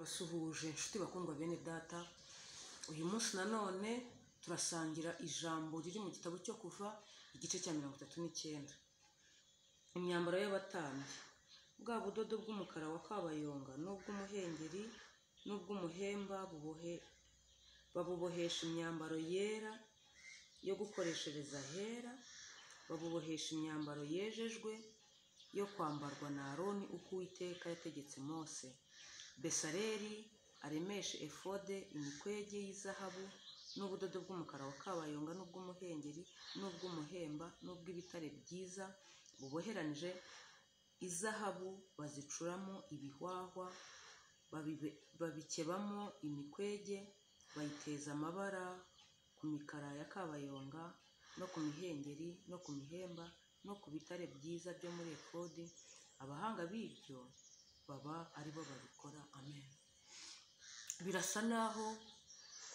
turabasuhuje inshuti bakundwa bene data uyu munsi nanone turasangira ijambo riri mu gitabo cyo kuva igice cya mirongo itatu n'icyenda imyambaro y'abatambyi bwa budodo bw'umukara wa kabayonga n'ubw'umuhengeri n'ubw'umuhemba bubohe babubohesha imyambaro yera yo gukoreshereza hera babubohesha imyambaro yejejwe yo kwambarwa na aroni uko uwiteka yategetse mose besareri aremeshe efode imikwege y'izahabu n'ubudodo bw'umukara wa kabayonga n'ubw'umuhengeri n'ubw'umuhemba n'ubw'ibitare byiza buboheranije izahabu bazicuramo ibihwahwa babibe- babikebamo imikwege bayiteza amabara ku mikara ya kabayonga no ku mihengeri no ku mihemba no ku bitare byiza byo muri efodi abahanga b'ibyo baba ari bo babikora amen birasa naho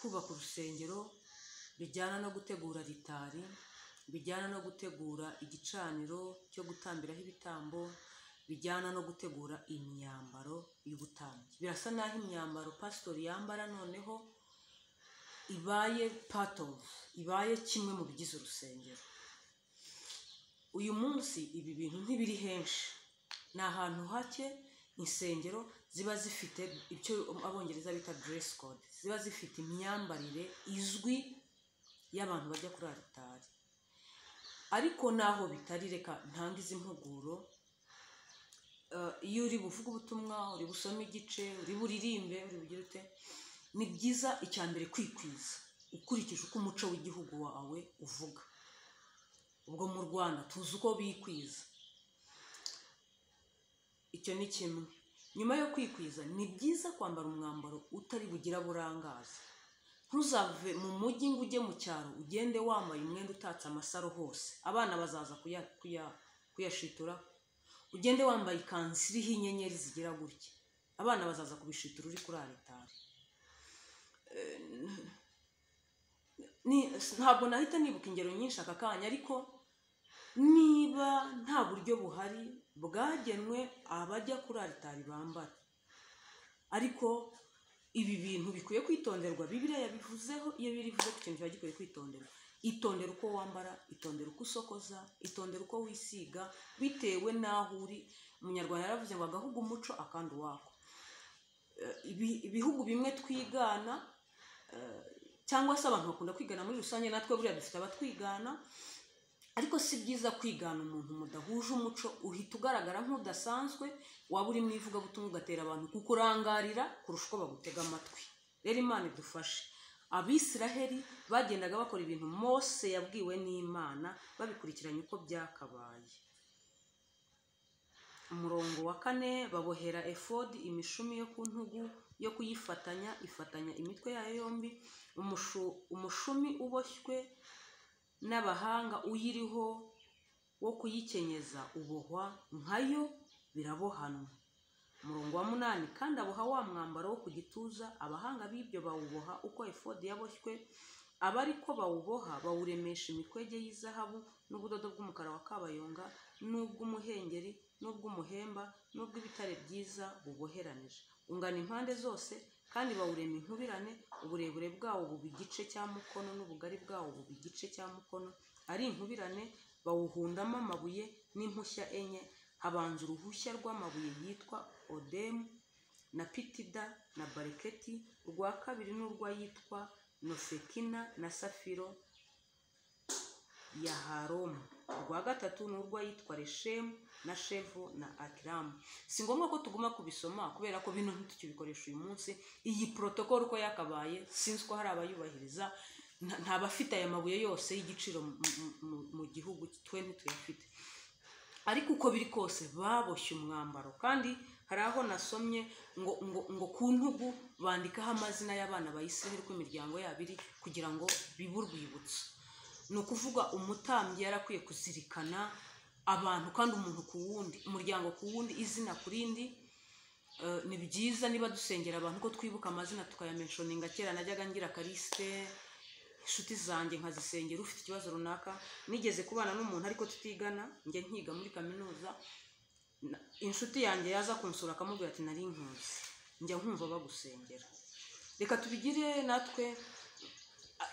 kubaka urusengero bijyana no gutegura ritari bijyana no gutegura igicaniro cyo gutambiraho ibitambo bijyana no gutegura imyambaro y'ubutambyi birasa naho imyambaro pasitori yambara noneho ibaye part of ibaye kimwe mu bigize urusengero uyu munsi ibi bintu ntibiri henshi ni ahantu hake insengero ziba zifite icyo abongereza bita dress code ziba zifite imyambarire izwi y'abantu bajya kuri aritari ariko naho bitari reka ntanga izi mpuguro Eh, iyo uri buvuge ubutumwa uri busome igice uri buririmbe uri bugire ute ni byiza icya mbere kwikwiza ukurikije uko umuco w'igihugu wawe uvuga ubwo mu rwanda tuzi uko bikwiza icyo ni kimwe nyuma yo kwikwiza ni byiza kwambara umwambaro utari bugira burangaza ntuzave mu mujyi ngo ujye mu cyaro ugende wambaye umwenda utatse amasaro hose abana bazaza kuya- kuya- kuyashitura ugende wambaye ikanzu iriho inyenyeri zigira gutya abana bazaza kubishitura uri kuri aritari Eh, n- ni- ntabwo nahita nibuka ingero nyinshi aka kanya ariko niba nta buryo buhari bwagenwe abajya kuri aritari bambara ariko ibi bintu bikwiye kwitonderwa bibiriya yabivuzeho iyo birivuze ku kintu kiba gikwiye kwitonderwa itondera uko wambara itondera uko usokoza itondera uko wisiga bitewe n'aho uri umunyarwanda yaravuze ngo agahugu umuco akandi uwako Eh, ibi- ibihugu bimwe twigana eh, cyangwa se abantu bakunda kwigana muri rusange natwe buriya dufite abatwigana ariko si byiza kwigana umuntu mudahuje umuco uhita ugaragara nk'udasanzwe waba uri mu ivugabutumwa ugatera abantu kukurangarira kurusha uko bagutega amatwi rero imana idufashe abisiraheli bagendaga bakora ibintu mose yabwiwe n'imana babikurikiranye uko byakabaye umurongo wa kane babohera efodi imishumi yo ku ntugu yo kuyifatanya ifatanya imitwe yayo yombi umushu- umushumi uboshywe n'abahanga uyiriho wo kuyikenyeza ubohwa nkayo birabohanwa umurongo wa munani kandi aboha wa mwambaro wo ku gituza abahanga b'ibyo bawuboha uko efodi yaboshywe abariko bawuboha bawuremesha imikwege y'izahabu n'ubudodo bw'umukara wa kabayonga n'ubw'umuhengeri n'ubw'umuhemba n'ubw'ibitare byiza buboheranije ungana impande zose kandi bawurema inkubirane uburebure bwawo buba igice cya mukono n'ubugari bwawo buba igice cya mukono ari inkubirane bawuhundamo amabuye n'impushya enye habanza uruhushya rw'amabuye yitwa odemu na pitida na bareketi urwa kabiri n'urw'ayitwa nofekina na safiro ya haromu urwa gatatu ni urw'ayitwa reshemu na shevu na akiramu si ngombwa ko tuguma kubisoma kubera ko bino ntitukibikoresha uyu munsi iyi porotokolo uko yakabaye sinzi ko hari abayubahiriza nta- nta bafite aya mabuye yose y'igiciro mu- mu- mu- mu gihugu twe ntituyafite ariko uko biri kose baboshye umwambaro kandi hari aho nasomye ngo ngo ngo ku ntugu bandikaho amazina y'abana bayisiraheli uko imiryango yabo iri kugira ngo bibe urwibutso ni ukuvuga umutambyi yarakwiye kuzirikana abantu kandi umuntu ku wundi umuryango ku wundi izina ku rindi Eh, ni byiza niba dusengera abantu ko twibuka amazina tukayamenshoninga kera najyaga ngira karisite inshuti zanjye nkazisengera ufite ikibazo runaka nigeze kubana n'umuntu ariko tutigana njya nkiga muri kaminuza na- inshuti yanjye yaza kunsura akamubwira ati nari inkuzi njya nkumva bagusengera reka tubigire natwe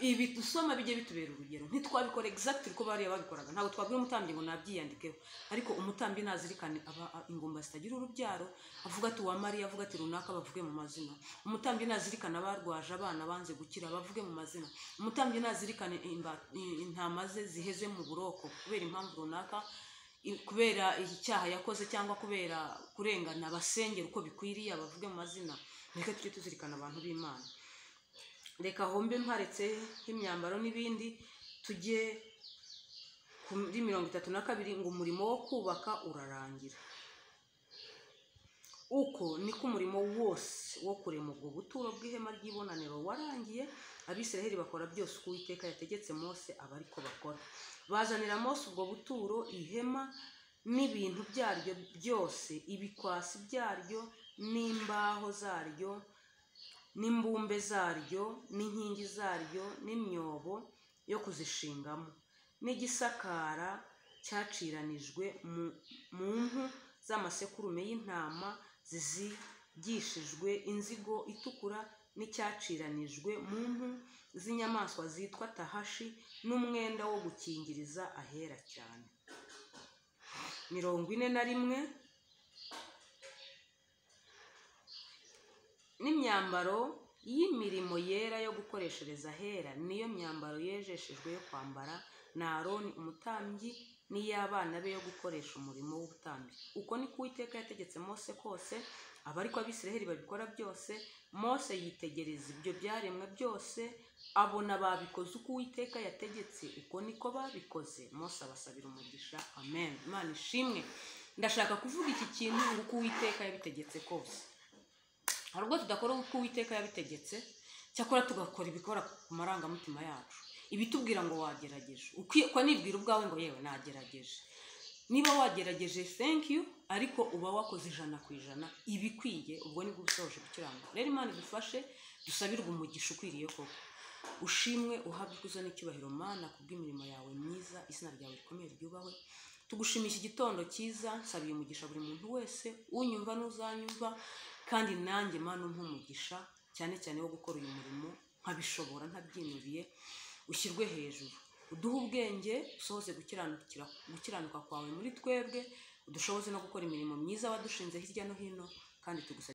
ibi dusoma bijye bitubera urugero ntitwabikora exact uko bariya babikoraga ntabwo twabwira umutambyi ngo nabyiyandikeho ariko umutambyi nazirikane aba a- ingoma zitagira urubyaro avuga ati wa mariya avuga ati runaka bavuge mu mazina umutambyi nazirikane abarwaje abana banze gukira bavuge mu mazina umutambyi nazirikane imba- i- intama ze ziheze mu buroko kubera impamvu runaka i- kubera icyaha yakoze cyangwa kubera kurengana basengera uko bikwiriye abavuge mu mazina reka tujye tuzirikana abantu b'imana reka hombe mparetse nk'imyambaro n'ibindi tujye kuri mirongo itatu na kabiri ngo umurimo wo kubaka urarangira uko niko umurimo wose wo kurema ubwo buturo bw'ihema ry'ibonaniro warangiye abisiraheli bakora byose uko uwiteka yategetse mose aba ariko bakora bazanira mose ubwo buturo ihema n'ibintu byaryo byose ibikwasi byaryo n'imbaho zaryo n'imbumbe zaryo n'inkingi zaryo n'imyobo yo kuzishingamo n'igisakara cyaciranijwe mu mu mpu z'amasekurume y'intama zizigishijwe inzigo itukura n'icyaciranijwe mu mpu z'inyamaswa zitwa tahashi n'umwenda wo gukingiriza ahera cyane mirongo ine na rimwe n'imyambaro y'imirimo yera yo gukoreshereza ahera niyo myambaro yejeshejwe yo kwambara na aroni umutambyi n'iy'abana be yo gukoresha umurimo w'ubutambyi uko ni ko uwiteka yategetse mose kose aba ariko abisiraheli babikora byose mose yitegereza ibyo byaremwe byose abona babikoze uko uwiteka yategetse uko niko babikoze mose abasabira umugisha amen imana ishimwe ndashaka kuvuga iki kintu ngo uko uwiteka yabitegetse kose hari ubwo tudakora uko uwiteka yabitegetse cyakora tugakora ibikora ku marangamutima yacu ibitubwira ngo wagerageje uko nibwira ubwawe ngo yewe nagerageje niba wagerageje thank you ariko uba wakoze ijana ku ijana ibikwiye ubwo nibwo usoje gukiranuka rero imana idufashe dusabirwe umugisha ukwiriye koko ushimwe uhabwe ikuzo n'icyubahiro mana kubw'imirimo yawe myiza izina ryawe rikomeye ryubahwe tugushimisha igitondo cyiza nsabiye umugisha buri muntu wese unyumva n'uzanyumva kandi nanjye mana umpe umugisha cyane cyane wo gukora uyu murimo nkabishobora ntabyinuriye ushyirwe hejuru uduhe ubwenge usohoze gukiranukira- gukiranuka kwawe muri twebwe udushoboze no gukora imirimo myiza wadushinze hirya no hino kandi tugusabye